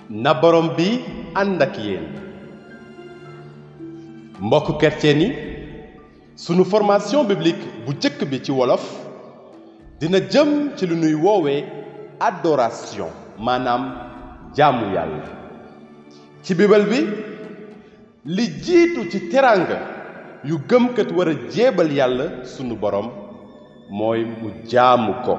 na borom bi ànd ak yéen mbokk chrétien yi sunu formation biblique bu jëkk bi ci wolof dina jëm ci lu nuy woowee adoration maanaam jaamu yàlla ci bibal bi li jiitu ci teraanga yu gëmkat war a jéebal yàlla sunu borom mooy mu jaamu ko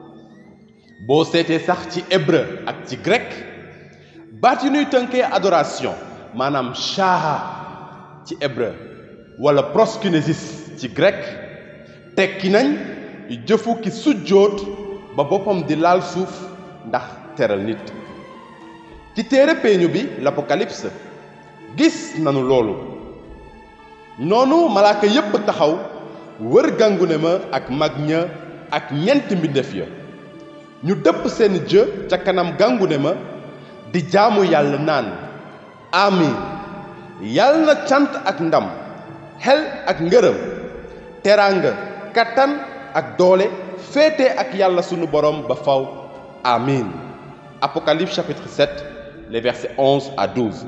boo seetee sax ci hébreu ak ci grec baat yu nuy tënkee adoration maanaam shaha ci hébreu wala proskynesis ci grec tekki nañ jëfu ki sujjóot ba boppam di laal suuf ndax teral nit ci téere peeñu bi l'Apocalypse gis nanu loolu noonu malaaka yépp taxaw wër gàngune ma ak mag ña ak ñent mbindeef ya ñu dëpp seen jë ca kanam gàngune ma di jaamu yàlla naan amin yàlla na cant ak ndam xel ak ngërëm teraanga kattan ak doole féete ak yàlla sunu borom ba faw amin Apocalypse chapitre 7 les versets 11 à 12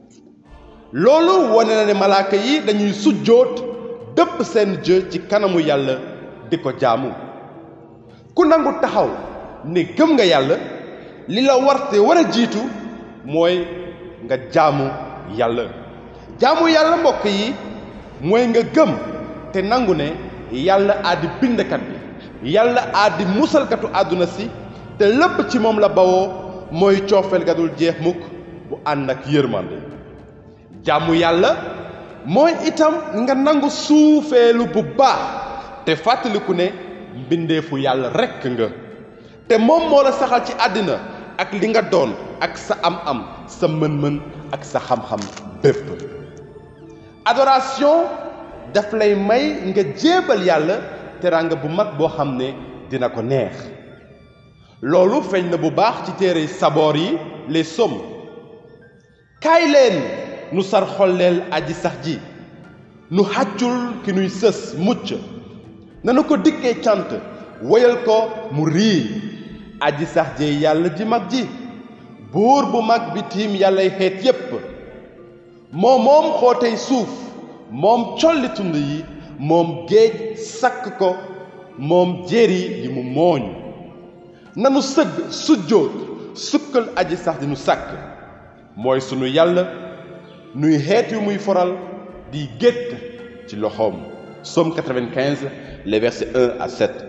loolu wane na ne malaaka yi dañuy sujjóot dëpp seen jë ci kanamu yàlla di ko jaamu ku nangu taxaw ne gëm nga yàlla li la warte war a jiitu mooy nga jaamu yàlla jaamu yàlla mbokk yi mooy nga gëm te nangu ne yàlla aadi bindkat bi yàlla aadi musalkatu àdduna si te lépp ci moom la bawoo mooy coofeel ga dul jeex mukk bu ànd ak yërmande jaamu yàlla mooy itam nga nangu suufeelu bu baax te fàttaliku ne mbindeefu yàlla rekk nga te moom moo la saxal ci àddina ak li nga doon ak sa am-am sa mën-mën ak sa xam-xam bépp adoration daf lay may nga jéebal yàlla teraanga bu mag boo xam ne dina ko neex loolu feeñ na bu baax ci téere saboor yi les psaumes kaay leen nu sar xolleel aji sax ji nu xàccul ki nuy sës mucc nanu ko dikkee cant woyal ko mu rii aji sax ji yàlla ji mag ji buur bu mag bi tiim yàllay xeet yépp moom moom xootey suuf moom colli tund yi moom géej sakk ko moom jéeri yi mu mooñ nanu sëgg sujjóot sukkal aji sax di nu sàkk mooy sunu yàlla nuy xeet yu muy foral di gétt ci loxoom Somme 95 les versets 1 à 7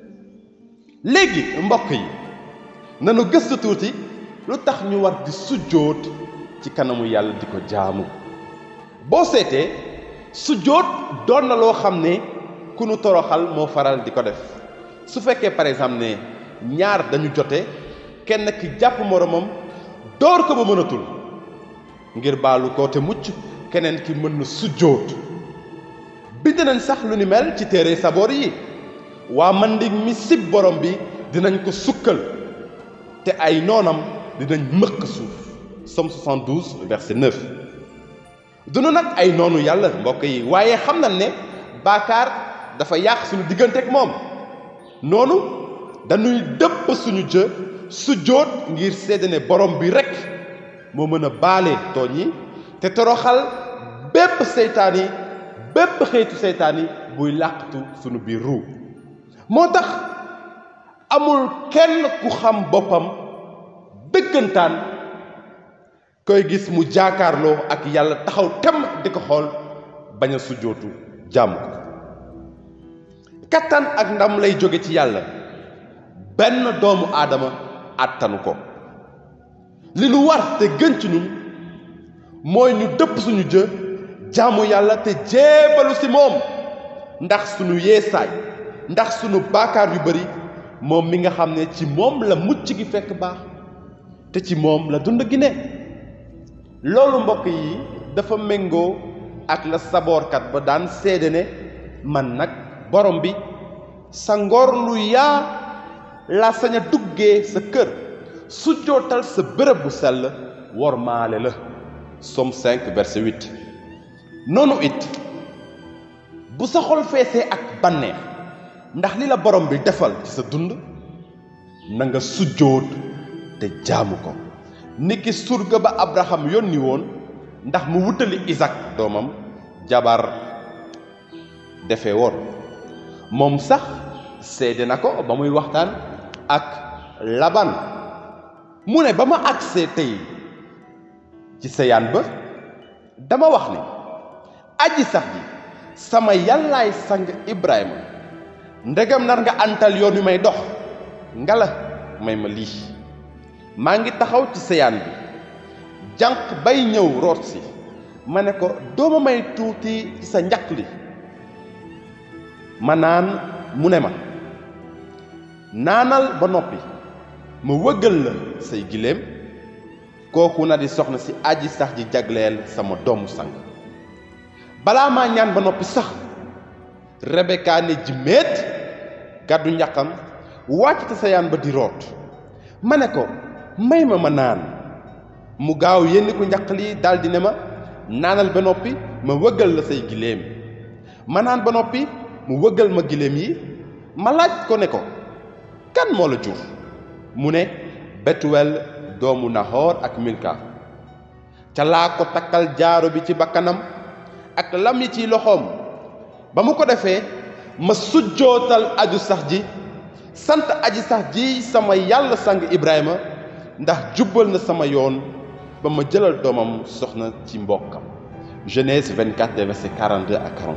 léegi mbokk yi nanu gëstu tuuti lu tax ñu war di sujjóot ci kanamu yàlla di ko jaamu boo seetee sujjóot doon na loo xam ne ku nu toroxal moo faral di ko def su fekkee par exemple ne ñaar dañu jote kenn ki jàpp moromam door ko ba mënatul ngir baalu ko te mucc keneen ki mën na sujjóot bind nañ sax lu ni mel ci téere saboor yi waa mandig mi sib borom bi dinañ ko sukkal te ay noonam dinañ mëq suuf Somme 72 verset 9 dunu nag ay noonu yàlla mbokk yi waaye xam nañ ne baakaar dafa yàq suñu diggante ak moom noonu dañuy dëpp suñu jë sujjóot ngir seede ne borom bi rekk moo mën a baale tooñ yi te toroxal bépp seytaan yi bépp xeetu seytaan yi buy làqatu sunu biir ruu moo tax amul kenn ku xam boppam dëggantaan koy gis mu jaakaarloo ak yàlla taxaw tem di ko xool bañ a sujjootu jàmm ko kattan ak ndam lay jóge ci yàlla benn doomu aadama àttanu ko li nu war te gën ci ñun mooy ñu dëpp suñu jë jaamu yàlla te jéebalu ci moom ndax suñu yeesaay ndax suñu baakaar yu bari moom mi nga xam ne ci moom la mucc gi fekk baax te ci moom la dund gi ne loolu mbokk yi dafa méngoo ak la saboorkat ba daan seede ne man nag borom bi sa ngor lu yaa la sañ a duggee sa kër su jootal sa bërëb bu sell wor maale la Somme 5 verset 8 noonu it bu sa xol feesee ak bànneex ndax li la borom bi defal ci sa dund na nga sujjóot te jaamu ko niki surga ba abraham yónni woon ndax mu wutali isak doomam jabar defe woon moom sax seede na ko ba muy waxtaan ak laban mu ne ba ma agsee tey ci seyaan ba dama wax ne aji sax ji sama yàllaay sang ibrahima ndegam nar nga antal yoon wi may dox ngala may ma lii maa ngi taxaw ci seyaan bi jànq bay ñëw root si ma ne ko dooma may tuuti ci sa njaq li ma naan mu ne ma naanal ba noppi ma wëggal la say giléem kooku na di soxna si aji sax ji jagleel sama doomu sang balaa maa ñaan ba noppi sax Rebeka ne jimmeet gàddu njaqam wàcc te sayaan ba di root ma ne ko may ma ma naan mu gaaw yenni ku njaq li daldi ne ma naanal ba noppi ma wëggal la say giléem ma naan ba noppi mu wëggal ma giléem yi ma laaj ko ne ko kan moo la jur mu ne betuwel doomu nahoor ak milka ca laa ko takkal jaaro bi ci bakkanam ak lam yi ci loxoom ba mu ko defee ma sujjootal aju sax ji sant aji sax ji sama yàlla sang ibrahima ndax jubbal na sama yoon ba ma jëlal doomam soxna ci mbokkam genèse 24 des versets 42 à 40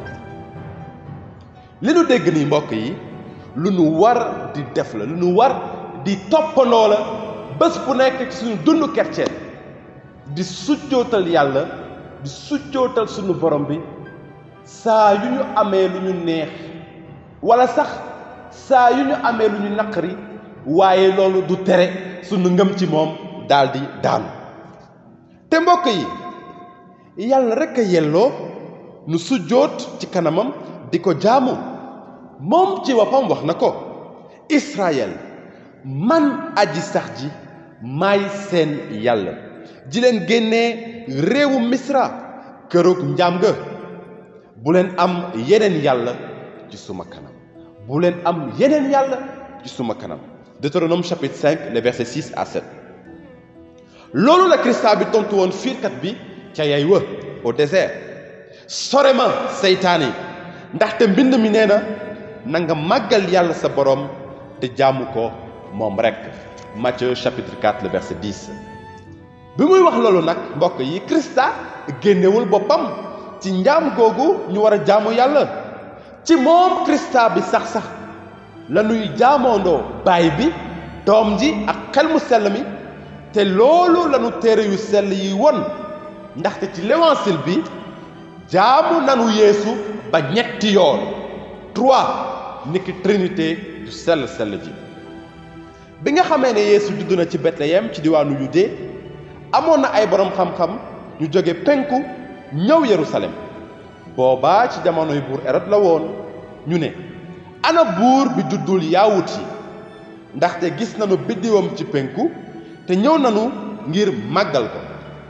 li nu dégg nii mbokk yi lu nu war di def la lu nu war di toppandoo la bés bu nekk ci suñu dund kerceen di sujjootal yàlla di sujjootal suñu borom bi saa yu ñu amee lu ñu neex wala sax saa yu ñu amee lu ñu naqari waaye loolu du tere suñu ngëm ci moom daldi daanu te mbokk yi yàlla rekk a yelloo nu sujjoot ci kanamam di ko jaamu moom ci boppam wax na ko Israël man aji sax ji maay seen yàlla ji leen génnee réewu misra kërug njaam ga bu leen am yeneen yàlla ci suma kanam bu leen am yeneen yàlla ci suma kanam Deutéronome chapitre 5 les versets 6 à 7 loolu la Christa bi tontu woon fiirkat bi ca yay wa au désert sore ma seytaane ndaxte mbind mi nee na na nga màggal yàlla sa borom te jaamu ko moom rek Matthieu chapitre 4 le verset 10 bi muy wax loolu nag mbokk yi Christa génnewul boppam ci njaam googu ñu war a jaamu yàlla ci moom Christa bi sax sax la ñuy jaamoondoo baay bi doom ji ak xel mu sell mi te loolu la ñu téere yu sell yi won ndaxte ci l'évangile bi jaamu nanu yeesu ba ñetti yoon trois niki trinité du sell sell ji bi nga xamee ne yeesu judd na ci Bethléem ci diwaanu Yude amoon na ay borom xam-xam ñu jóge penku ñëw Yerusalem boobaa ci jamonoy buur Hérode la woon ñu ne ana buur bi juddul yaawut yi ndaxte gis nañu biddiwam ci penku te ñëw nañu ngir màggal ko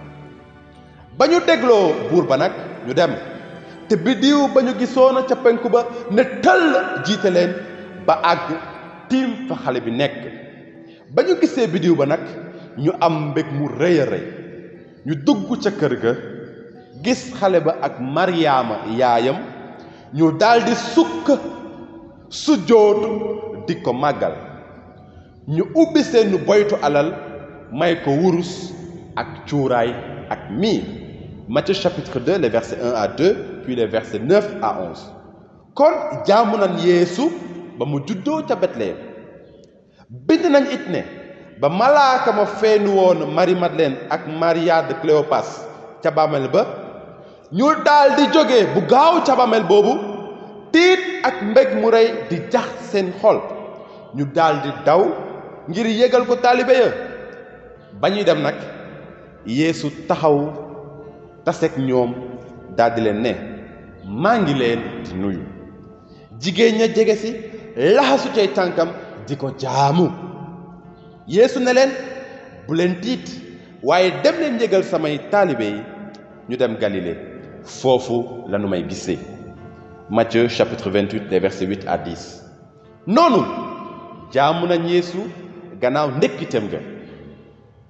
ba ñu dégloo buur ba nag ñu dem te biddiw ba ñu gisoona ca penku ba ne tëll jiite leen ba àgg tiim fa xale bi nekk ba ñu gisee biddiw ba nag ñu am mbég mu rëy a rëy ñu dugg ca kër ga gis xale ba ak maryaama yaayam ñu daldi sukk sujjóotu di ko màggal ñu ubbi seenu boytu alal may ko wurus ak cuuraay ak miir Matthieu chapitre 2 les versets 1 à 2 puis les versets 9 à 11 kon jaamu nañ yeesu ba mu juddoo ca Bethléem bind nañ it ne ba malaaka ma feeñu woon Marie Madeleine ak Maria de Cléopas ca bàmmeel ba ñu daal di jóge bu gaaw ca bàmmeel boobu tiit ak mbég mu rëy di jax seen xol ñu daal di daw ngir yégal ko taalibe ya ba ñuy dem nag yeesu taxaw taseeg ñoom daldi leen ne maa ngi leen di nuyu jigéen ña jege si laxasu cay tànkam di ko jaamu yeesu ne leen bu leen tiit waaye dem leen yégal samay taalibe yi ñu dem Galilée foofu la nu may gisee Matthieu chapitre 28 des versets 8 à 10 noonu jaamu nañ yeesu gannaaw ndekkiteem ga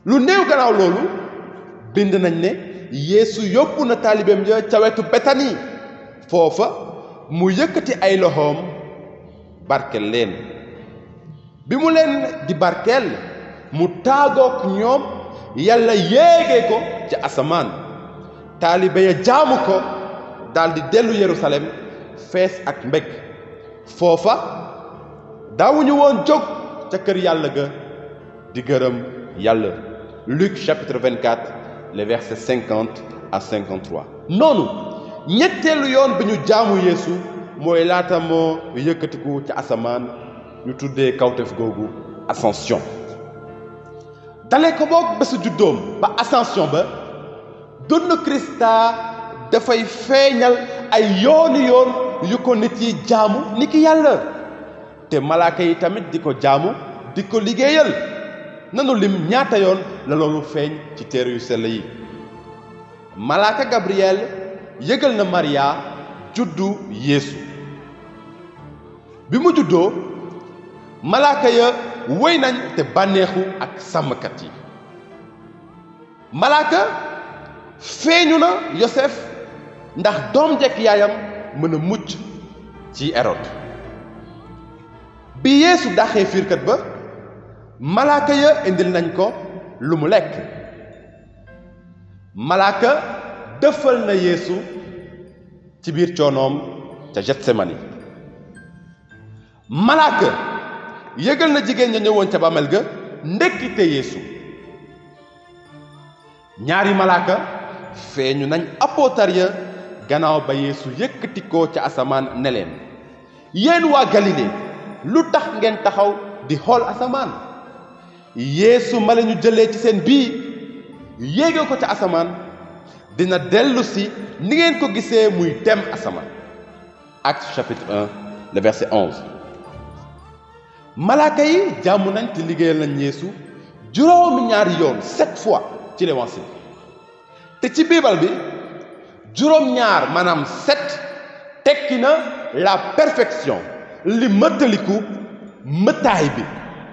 lu néew gannaaw loolu bind nañ ne yeesu yóbbu na taalibeem ya ca wetu betani foofa mu yëkkati ay loxoom barkel leen bi mu leen di barkeel mu taagook ñoom yàlla yéege ko ci asamaan taalibe ya jaamu ko daldi dellu yerusalem fees ak mbég foofa daawuñu woon jóg ca kër yàlla ga di gërëm yàlla Luc chapitre 24 les versets 50 à 53 noonu ñetteelu yoon bi ñu jaamu yeesu mooy laata moo yëkkatiku ci asamaan ñu tuddee kawtef googu ascension dale ko boog bésu juddoom ba ascension ba dund Krista dafay feeñal ay yooni yoon yu ko nit yi jaamu ni ki yàlla te malaaka yi tamit di ko jaamu di ko liggéeyal nanu lim ñaata yoon la loolu feeñ ci téere yu sell yi malaaka Gabriel yëgal na Maria juddu Yeesu bi mu juddoo malaaka ya wéy nañ te bànneexu ak sàmmkat yi malaaka feeñu na Yosef ndax doom jekk yaayam mën a mucc ci Hérode bi Yeesu daxee fiirkat ba malaaka ya indil nañ ko lu mu lekk malaaka dëfal na Yeesu ci biir coonoom ca Getsemani malaaka yëgal na jigéen ña ñëwoon ca bàmmeel ga ndekkite Yeesu ñaari malaaka feeñu nañ apootar ya gannaaw ba Yeesu yëkkati ko ca asamaan ne leen yéen waa Galilée lu tax ngeen taxaw di xool asamaan Yeesu ma la ñu jëlee ci seen bii yéege ko ca asamaan dina dellu si ni ngeen ko gisee muy dem asamaan Actes chapitre 1 le verset 11 malaaka yi jàmm nañ te liggéeyal nañ Yeesu juróomi ñaari yoon sept fois ci l'évangile te ci biibal bi juróom-ñaar maanaam sept tekki na la perfection li mëttaliku mëttaay bi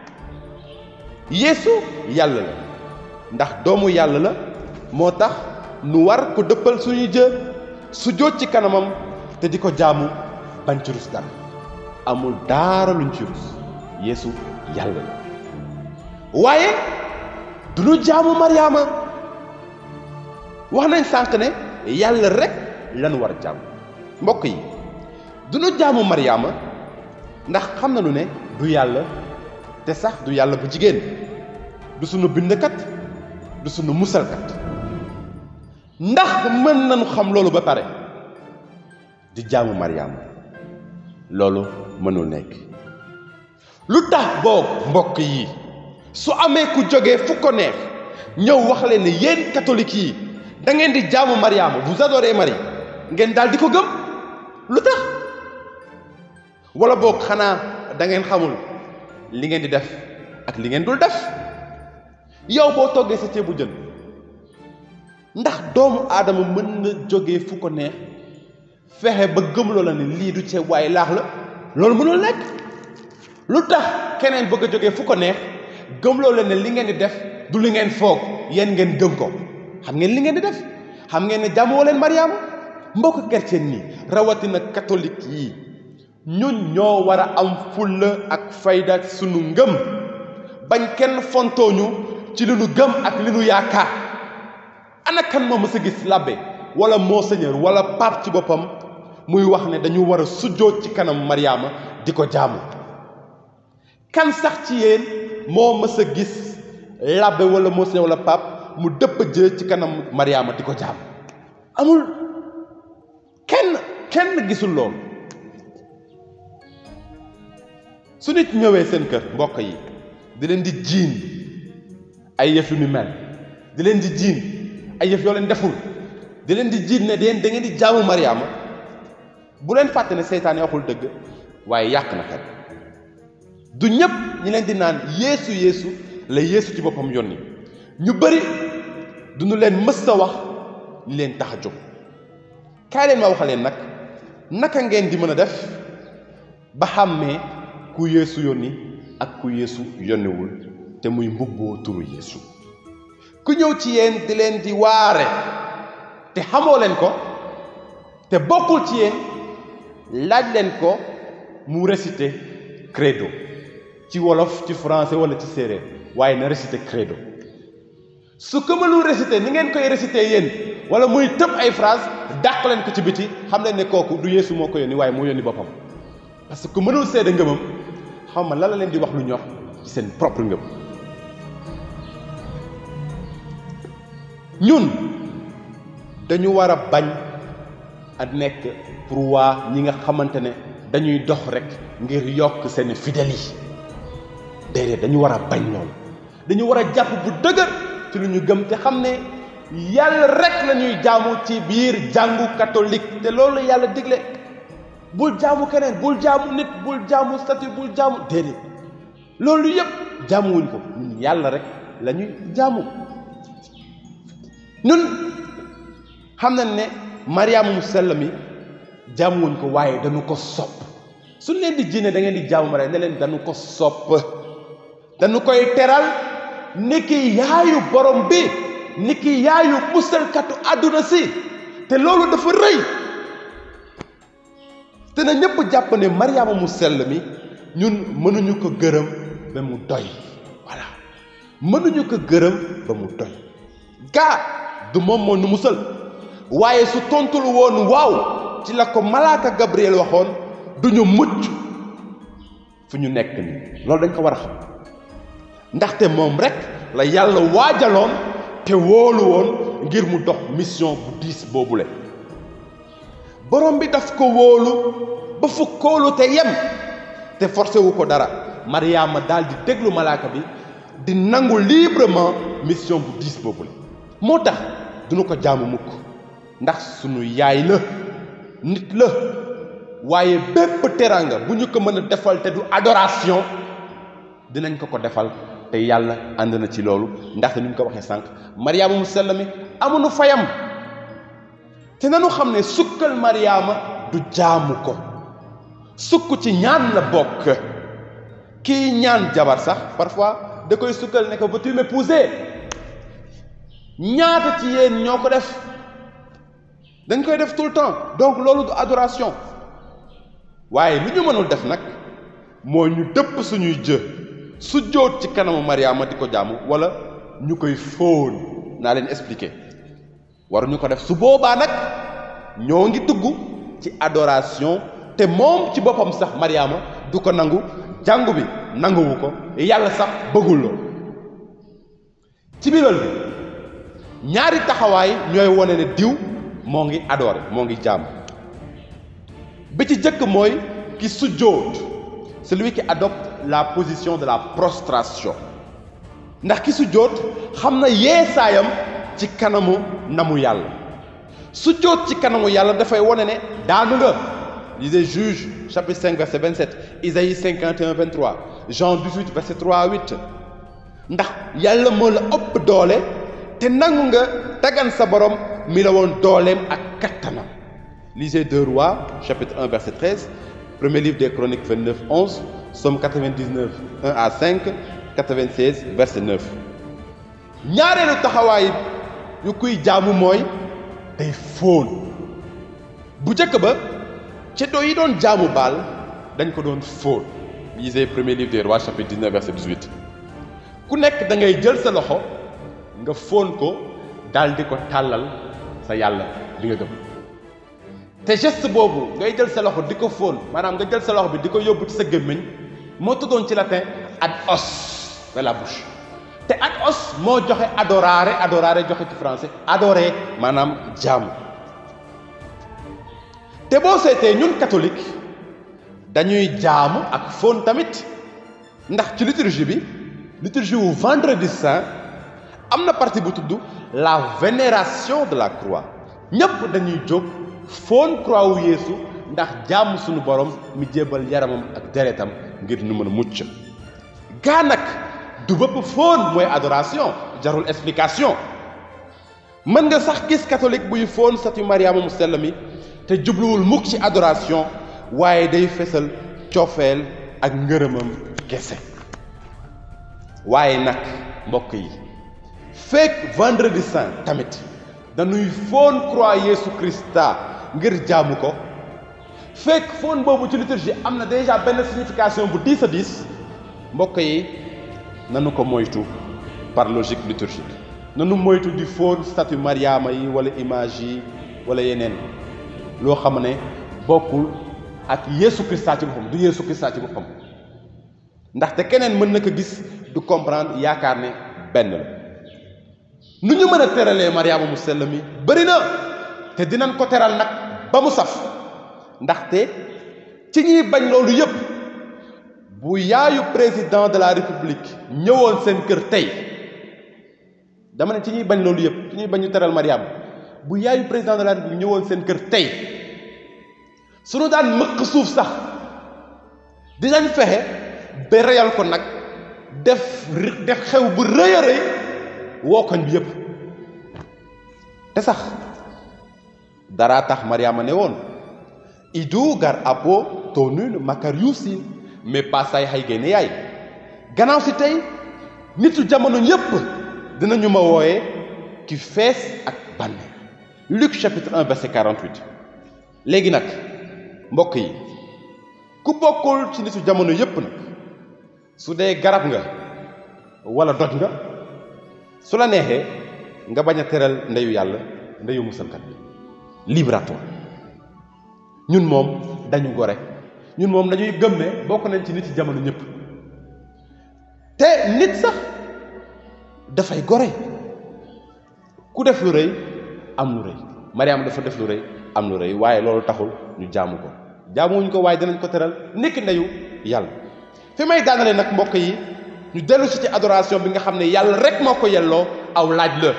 Yeesu yàlla la ndax doomu yàlla la moo tax nu war ko dëppal suñu jë su jóot ci kanamam te di ko jaamu bañ ci rus dara amul daara luñ ci rus Yeesu yàlla la waaye du ñu jaamu Mariama wax nañ sànq ne yàlla rek lañu war a jaamu mbokk yi du ñu jaamu Mariama ndax xam nañu ne du yàlla te sax du yàlla bu jigéen du sunu bindkat du sunu musalkat ndax mën nañu xam loolu ba pare di jaamu Mariama loolu mënul nekk lu tax boog mbokk yi su amee ku jógee fu ko neex ñëw wax leen ne yéen catholique yi da ngeen di jaamu Mariama vous adorez Marie ngeen daal di ko gëm lu tax wala boog xanaa da ngeen xamul li ngeen di def ak li ngeen dul def yow boo toggee sa ceebu jën ndax doomu aadama mën na jógee fu ko neex fexe ba gëmloo la ne lii du ceeb waaye laax la loolu mënul nekk lu tax keneen bëgg a jógee fu ko neex gëmloo la ne li ngeen di def du li ngeen foog yéen ngeen gëm ko xam ngeen li ngeen di def xam ngeen ne jaamoo leen Mariama mbokk chrétien nii rawatina catholique yi ñun ñoo war a am fulla ak fayda sunu ngëm bañ kenn fontooñu ci li nu gëm ak li nu yaakaar ana kan moo mës a gis labbe wala monseigneur wala pape ci boppam muy wax ne dañu war a sujjóot ci kanam Mariama di ko jaamu kan sax ci yéen moo mës a gis labbe wala monseigneur wala pape mu dëpp jë ci kanam Mariama di ko jaamu amul kenn kenn gisul loolu su nit ñëwee seen kër mbokk yi di leen di jiin ay yëf yu ni mel di leen di jiin ay yëf yoo leen deful di leen di jiin ne deen da ngeen di jaamu Mariama bu leen fàtte ne seytaane waxul dëgg waaye yàq na xel du ñëpp ñi leen di naan yeesu yeesu la yeesu ci boppam yónni ñu bëri duñu leen mës a wax li leen tax a jóg kaay leen ma wax leen nag naka ngeen di mën a def ba xàmmee ku yeesu yónni ak ku yeesu yónniwul te muy mbubboo turu yeesu ku ñëw ci yéen di leen di waare te xamoo leen ko te bokkul ci yéen laaj leen ko mu réciter credo ci wolof ci français wala ci séeréer waaye na réciter credo su ko mënul réciter ni ngeen koy réciter yéen wala muy tëb ay phrase dàq leen ko ci biti xam leen ne kooku du yeesu moo ko yónni waaye moo yónni boppam parce que mënul seede ngëmam xam ma la la leen di wax lu ñor ci seen propre ngëm ñun dañu war a bañ a nekk pour waa ñi nga xamante ne dañuy dox rek ngir yokk seen fidèles yi déedéet dañu war a bañ loolu dañu war a jàpp bu dëgër ci lu ñu gëm te xam ne yàlla rek la ñuy jaamu ci biir jàngu catholique te loolu la yàlla digle bul jaamu keneen bul jaamu nit bul jaamu statut bul jaamu déedéet loolu yëpp jaamuwuñ ko ñun yàlla rek la ñuy jaamu ñun xam nañ ne Mariama mu sell mi jaamuwuñ ko waaye dañu ko sopp suñ leen di jinne da ngeen di jaamu Mariama ne leen dañu ko sopp dañu koy teral niki yaayu borom bi niki yaayu musalkatu àdduna si te loolu dafa rëy te na ñëpp jàpp ne Mariama mu sell mi ñun mënuñu ko gërëm ba mu doy voilà mënuñu ko gërëm ba mu doy gaa du moom moo nu musal waaye su tontul woon waaw ci la ko malaaka Gabriel waxoon duñu mucc fu ñu nekk nii loolu dañ ko war a xam ndaxte moom rek la yàlla waajaloon te wóolu woon ngir mu dox mission bu diis boobule borom bi daf ko wóolu ba fu kóolu te yem te forcé wu ko dara Mariama daal di déglu malaaka bi di nangu librement mission bu diis boobule moo tax duñu ko jaamu mukk ndax sunu yaay la nit la waaye bépp teranga bu ñu ko mën a defal te du adoration dinañ ko ko defal te yàlla ànd na ci loolu ndaxte ni ñu ko waxee sànq mariama mu sell mi amuñu fayam te nanu xam ne sukkal mariama du jaamu ko sukk ci ñaan la bokk kii ñaan jabar sax parfois da koy sukkal ne ko veux-tu m'épouser ñaata ci yéen ñoo ko def dañ koy def tout le temps donc loolu du adoration waaye lu ñu mënul def nag moo ñu dëpp suñuy jë su jóot ci kanamu Mariama di ko jaamu wala ñu koy fóon naa leen expliquer waruñu ko def su boobaa nag ñoo ngi dugg ci adoration te moom ci boppam sax Mariama du ko nangu jàngu bi nanguwu ko yàlla sax bëggul loolu ci biiral bi ñaari taxawaay ñooy wone ne diw moo ngi adoré moo ngi jaam bi ci jëkk mooy ki sujjóot celui qui adopte la position de la prostration ndax ki sujjóot xam na yeesaayam ci kanamu namu yàlla sujjóot ci kanamu yàlla dafay wone ne daanu nga lisez Juge chapitre 5 verset 27 Isaïe 51 23 Jean 18 verset 3 à 8 ndax yàlla moo la ëpp doole te nangu nga dagan sa borom mi la woon dooleem ak kattanam lisez 2 Rois chapitre 1 verset 13 premier livre des chroniques 29 11 Somme 99 1 à 5 96 verset 9 ñaareelu taxawaay yu kuy jaamu mooy day fóon bu njëkk ba ceddo yi doon jaamu baal dañ ko doon fóon lisez premier livre des rois chapitre 19 verset 18 ku nekk da ngay jël sa loxo nga fóon ko daal di ko tàllal sa yàlla bi nga gëm te geste boobu ngay jël sa loxo di ko fóon maanaam nga jël sa loxo bi di ko yóbbu ci sa gémmiñ moo tuddoon ci latin ad os vers la bouche te ad os moo joxe adorare adorare joxe ci français adorer maanaam jaamu te boo seetee ñun catholique dañuy jaamu ak fóon tamit ndax ci liturgie bi liturgie wu vendredi saint am na partie bu tudd la vénération de la croix ñëpp dañuy jóg fóon croix wu yeesu ndax jaamu suñu borom mi jébal yaramam ak deretam ngir nu mën a mucc gaa nag du bëpp fóon mooy adoration jarul explication mën nga sax gis catholique buy fóon statue Mariama mu sell mi te jubluwul mukk ci adoration waaye day fesal cofeel ak ngërëmam kese waaye nag mbokk yi fekk vendredi saint tamit dañuy foon croix Yeesu Christa ngir jaamu ko fekk foon boobu ci liturgie am na déjà benn signification bu diis a diis mbokk yi nanu ko moytu par logique liturgique nanu moytu di foon statue Mariama yi wala image yi wala yeneen loo xam ne bokkul ak Yeesu Christa ci boppam du Yeesu Christa ci boppam ndaxte keneen mën na ko gis du comprendre yaakaar ne benn la nu ñu mën a teralee Mariama mu sell mi bëri na te dinañ ko teral nag ba mu saf ndaxte ci ñuy bañ loolu yëpp bu yaayu président de la république ñëwoon seen kër tey dama ne ci ñuy bañ loolu yëpp ci ñuy bañ ñu teral Mariama bu yaayu président de la république ñëwoon seen kër tey suñu daan mëq suuf sax dinañ fexe ba reyal ko nag def def xew bu rëy a rëy woo koñ bi yëpp te sax dara tax Mariama ne woon idu gar apo tonun makariusin mais pas say xay génne yaay gannaaw si tey nitu jamono ñëpp dinañu ma wooye ki fees ak bànne Luc chapitre 1 verset 48 léegi nag mbokk yi ku bokkul ci nitu jamono yëpp nag su dee garab nga wala doj nga su la neexee nga bañ a teral ndeyu yàlla ndeyu musalkat bi libre à toi ñun moom dañu gore ñun moom dañuy gëm ne bokk nañ ci nit ci jamono ñëpp te nit sax dafay gore ku def lu rëy am lu rëy Mariama dafa def lu rëy am lu rëy waaye loolu taxul ñu jaamu ko jaamuwuñ ko waaye dinañ ko teral nekk ndeyu yàlla fi may daanale nag mbokk yi ñu dellu si ci adoration bi nga xam ne yàlla rek moo ko yelloo aw laaj la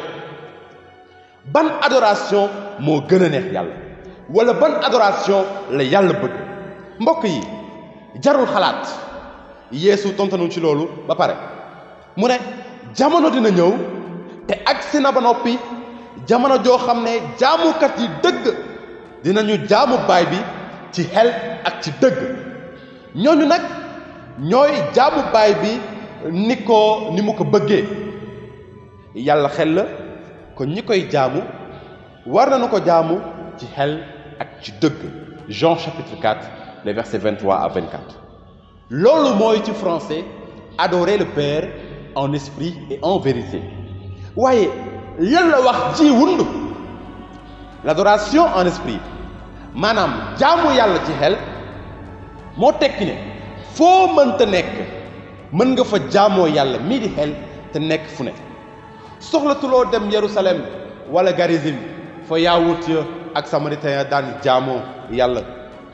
ban adoration moo gën a neex yàlla wala ban adoration la yàlla bëgg mbokk yi jarul xalaat yeesu tontanu ci loolu ba pare mu ne jamono dina ñëw te agsi na ba noppi jamono joo xam ne jaamukat yi dëgg dinañu jaamu baay bi ci xel ak ci dëgg ñooñu nag ñooy jaamu baay bi ni ko ni mu ko bëggee yàlla xel la kon ñi koy jaamu war nañu ko jaamu ci xel ak ci dëgg Jean chapitre 4 les versets 23 à 24 loolu mooy ci français adorer le Père en esprit et en vérité waaye lan la wax ji wund l'adoration en esprit maanaam jaamu yàlla ci xel moo tekki ne foo mënta nekk mën nga fa jaamoo yàlla mii di xel te nekk fu ne soxlatuloo dem Yerusalem wala Garizim fa yaawut ya ak samaritain ya daan jaamoo yàlla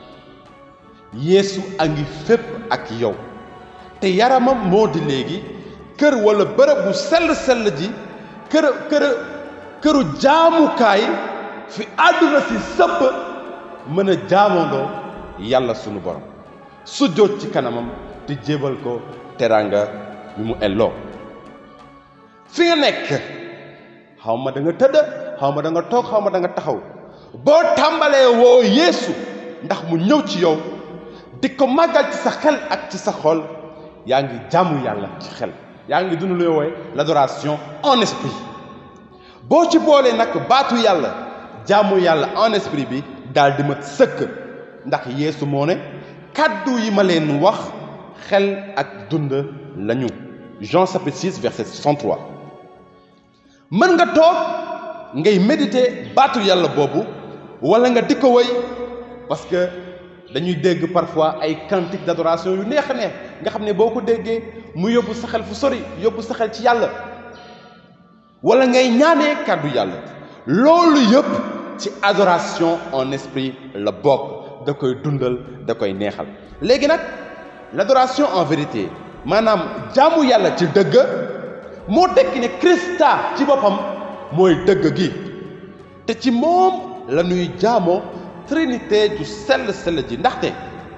yeesu a ngi fépp ak yow te yaramam moo di léegi kër wala bërëb bu sell sell ji kër kër këru jaamukaay fi àdduna si sëpp mën a jaamoondoo yàlla sunu borom su jóot ci kanamam te jébal ko teranga bi mu elloo fi nga nekk xaw ma da nga tëdd xaw ma da nga toog xaw ma da nga taxaw boo tàmbalee woo yeesu ndax mu ñëw ci yow di ko màggal ci sa xel ak ci sa xol yaa ngi jaamu yàlla ci xel yaa ngi dund lu woowe l'adoration en esprit boo ci boolee nag baatu yàlla jaamu yàlla en esprit bi daal di mat sëkk ndax yeesu moo ne kàddu yi ma leen wax xel ak dund lañu Jean chapitre 6 verset 63 mën nga toog ngay méditer baatu yàlla boobu wala nga di ko wëy parce que dañuy dégg parfois ay cantiques d'adoration yu neex a neex nga xam ne boo ko déggee mu yóbbu sa xel fu sori yóbbu sa xel ci yàlla wala ngay ñaanee kàddu yàlla loolu yëpp ci adoration en esprit la bokk da koy dundal da koy neexal léegi nag l'adoration en vérité maanaam jaamu yàlla ci dëgg moo tekki ne Christa ci boppam mooy dëgg gi te ci moom la ñuy jaamoo trinité ju sell sell ji ndaxte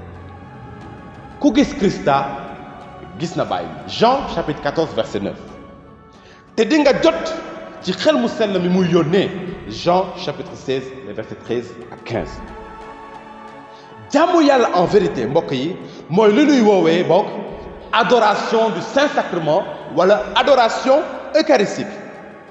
ku gis Christa gis na Baay Jean chapitre 14 verset 9 te di nga jot ci xel mu sell mi muy yónnee Jean chapitre 16 les versets 13 à 15 jaamu yàlla en vérité mbokk yi mooy li ñuy woowee bokk adoration du Saint-Sacrement wala adoration eucharistique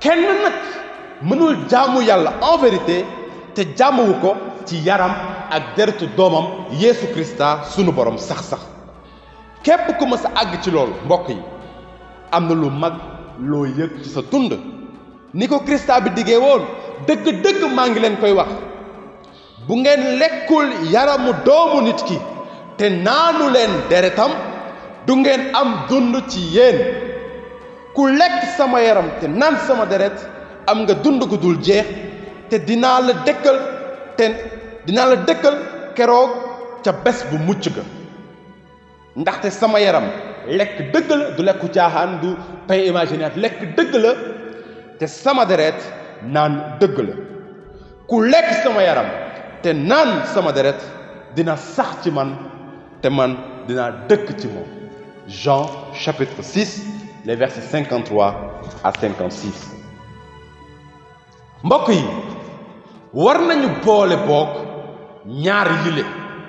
kenn nag mënul jaamu yàlla en vérité te jaamuwu ko ci yaram ak deretu doomam Yeesu Krista sunu borom sax-sax képp ku mës a àgg ci loolu mbokk yi am na lu mag loo yëg ci sa dund ni ko Krista bi diggee woon dëgg-dëgg maa ngi leen koy wax bu ngeen lekkul yaramu doomu nit ki te naanu leen deretam du ngeen am dund ci yéen ku lekk sama yaram te naan sama deret am nga dund gu dul jeex te dinaa la dëkkal te dinaa la dëkkal keroog ca bés bu mucc ga ndaxte sama yaram lekk dëgg la du lekku caaxaan du pay imaginaire lekk dëgg la te sama deret naan dëgg la ku lekk sama yaram te naan sama deret dina sax ci man te man dinaa dëkk ci moom Jean chapitre 6 les versets 53 à 56 mbokk yi war nañu boole boog ñaar yile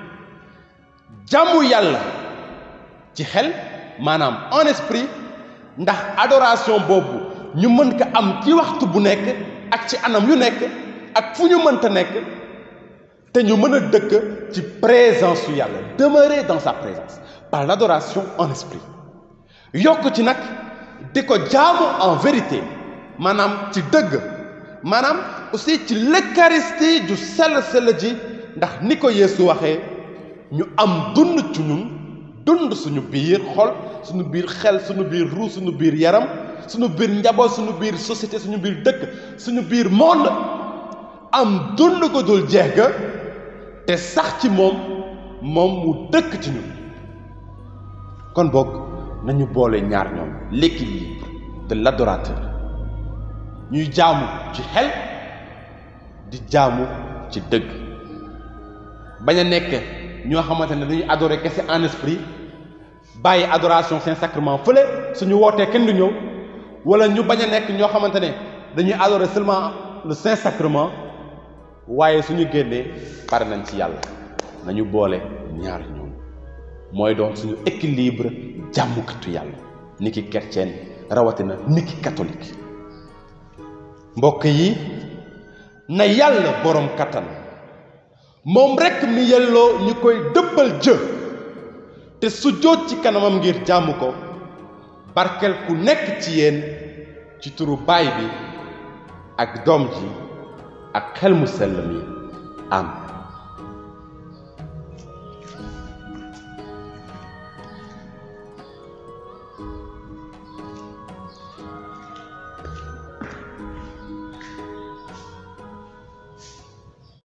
jàmmu yàlla ci xel maanaam en esprit ndax adoration boobu ñu mën ko am ci waxtu bu nekk ak ci anam yu nekk ak fu ñu mënta nekk te ñu mën a dëkk ci présence su yàlla demeurer dans sa présence par l'adoration en esprit yokk ci nag di ko jaamu en vérité maanaam ci dëgg maanaam aussi ci l'eucharistie ju sell sell ji ndax ni ko Yeesu waxee ñu am dund ci ñun dund suñu biir xol suñu biir xel suñu biir ruu suñu biir yaram suñu biir njaboot suñu biir société suñu biir dëkk suñu biir monde am dund ko dul jeex ga te sax ci moom moom mu dëkk ci ñun kon boog nañu boole ñaar ñoom l'équilibre de l'adorateur ñuy jaamu ci xel di jaamu ci dëgg bañ a nekk ñoo xamante ne dañuy adorer kese en esprit bàyyi adoration saint sacrement fële suñu wootee kenn du ñëw wala ñu bañ a nekk ñoo xamante ne dañuy adorer seulement le saint sacrement waaye suñu génnee pare nañ ci yàlla nañu boole ñaar ñoom mooy doon suñu équilibre jàmmukatu yàlla niki chrétien rawatina niki catholique mbokk yi na yàlla boroom kattan moom rekk mi yelloo ñu koy dëbbal jë te su jóot ci kanamam ngir jàmm ko barkel ku nekk ci yéen ci turu baay bi ak doom ji ak xel mu sell mi am